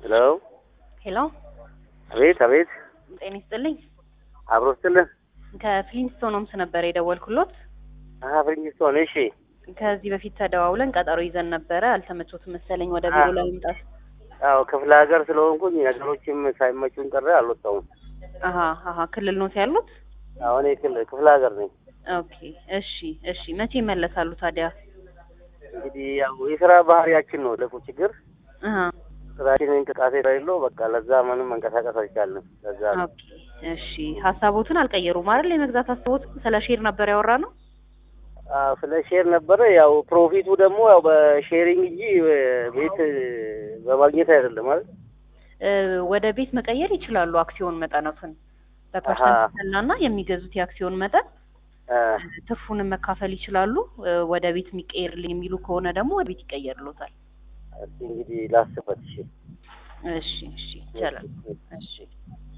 ሄሎ ሄሎ፣ አቤት አቤት፣ ጤና ይስጥልኝ። አብሮ ስትልን ከፍሊንስቶንስ ነበር የደወልኩሎት። ፍሪንጅስቶን። እሺ ከዚህ በፊት ተደዋውለን ቀጠሮ ይዘን ነበረ። አልተመቾትም መሰለኝ ወደ ቢሮ አዎ። ለመምጣት። አዎ ክፍለ ሀገር ስለሆንኩኝ ነገሮችም ሳይመቹን ቀረ አልወጣሁም። አሀ አሀ፣ ክልል ኖት ያሉት? አሁን ክል- ክፍለ ሀገር ነኝ። ኦኬ፣ እሺ እሺ። መቼ ይመለሳሉ ታዲያ? እንግዲህ ያው የስራ ባህሪያችን ነው ለቁ ችግር አሀ፣ ስራችን እንቅስቃሴ ስለሌለው በቃ ለዛ ምንም መንቀሳቀስ አልቻልንም። ለዛ ነው። ኦኬ፣ እሺ። ሀሳቦትን አልቀየሩም አይደል? የመግዛት ሀሳቦት ስለ ሼር ነበር ያወራ ነው። አዎ ስለ ሼር ነበረ። ያው ፕሮፊቱ ደግሞ ያው በሼሪንግ እንጂ ቤት በማግኘት አይደለም ማለት እ፣ ወደ ቤት መቀየር ይችላሉ። አክሲዮን መጠነቱን አሀ። በፐርሰንት እና የሚገዙት የአክሲዮን መጠን አ፣ ትርፉንም መካፈል ይችላሉ። እ፣ ወደ ቤት የሚቀየርልኝ የሚሉ ከሆነ ደግሞ ወደ ቤት ይቀየርሎታል። እስኪ እንግዲህ ላስበት። እሺ እሺ እሺ፣ ይቻላል። እሺ